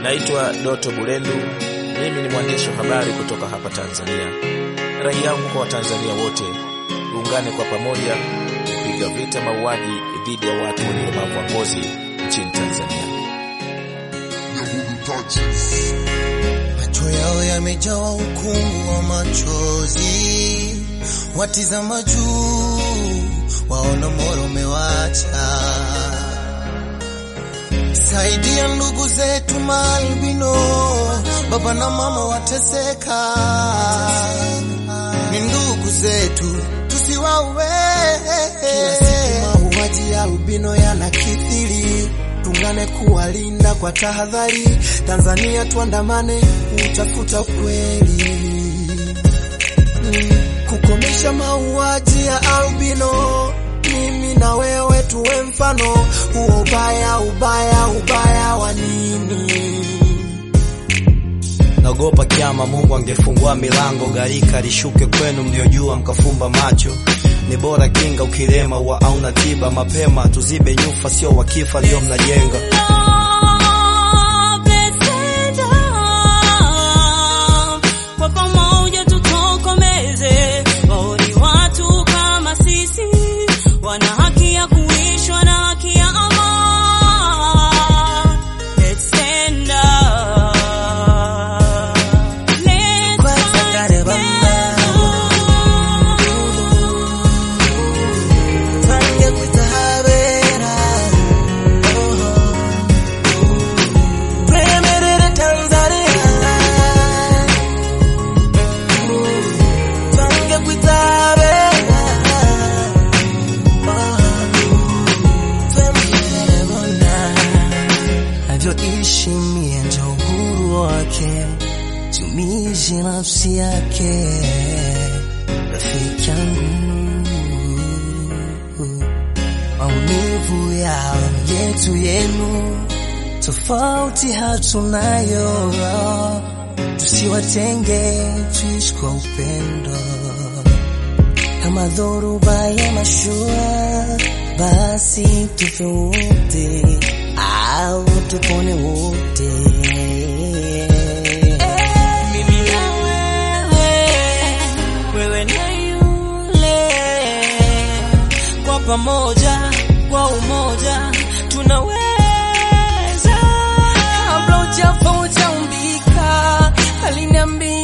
Naitwa Doto Bulendu, mimi ni mwandishi wa habari kutoka hapa Tanzania. Rai yangu kwa Watanzania wote, tuungane kwa pamoja kupiga vita mauaji dhidi ya watu wenye ulemavu wa ngozi nchini Tanzania. Macho yao yamejawa ukungu wa machozi, watizama juu, waona moro umewacha. Saidia ndugu zetu maalbino, baba na mama wateseka, ni ndugu zetu tusiwaue. Kila siku mauaji ya albino yanakithiri, tungane kuwalinda kwa tahadhari. Tanzania tuandamane kutafuta ukweli, Mm, kukomesha mauaji ya albino. Mimi na wewe tuwe mfano huo. Ubaya, ubaya, ubaya wa nini? Naogopa kiama, Mungu angefungua milango, gharika lishuke kwenu, mliojua mkafumba macho. Ni bora kinga ukilema wa auna tiba, mapema tuzibe nyufa, sio wakifa ndio mnajenga. Kwa pamoja tutokomeze waoni watu kama sisi, wana haki ya kuishwa na haki ya amani. Let's stand up. Let's Kwanza fight kare bamba. Twange kutahabera twemerere Tanzania twange kutahabera twemerere bona avyoishi mie ndio uhuru wake tumishi nafsi yake rafiki yangu maumivu yao yetu yenu tofauti hatunayo tusiwatenge tuishi kwa upendo kama dhoruba ya mashua basi tufe wote au tupone wote Mimi na wewe, wewe na yule, kwa pamoja, kwa umoja tunaweza. Kabla ujafa ujaumbika, aliniambia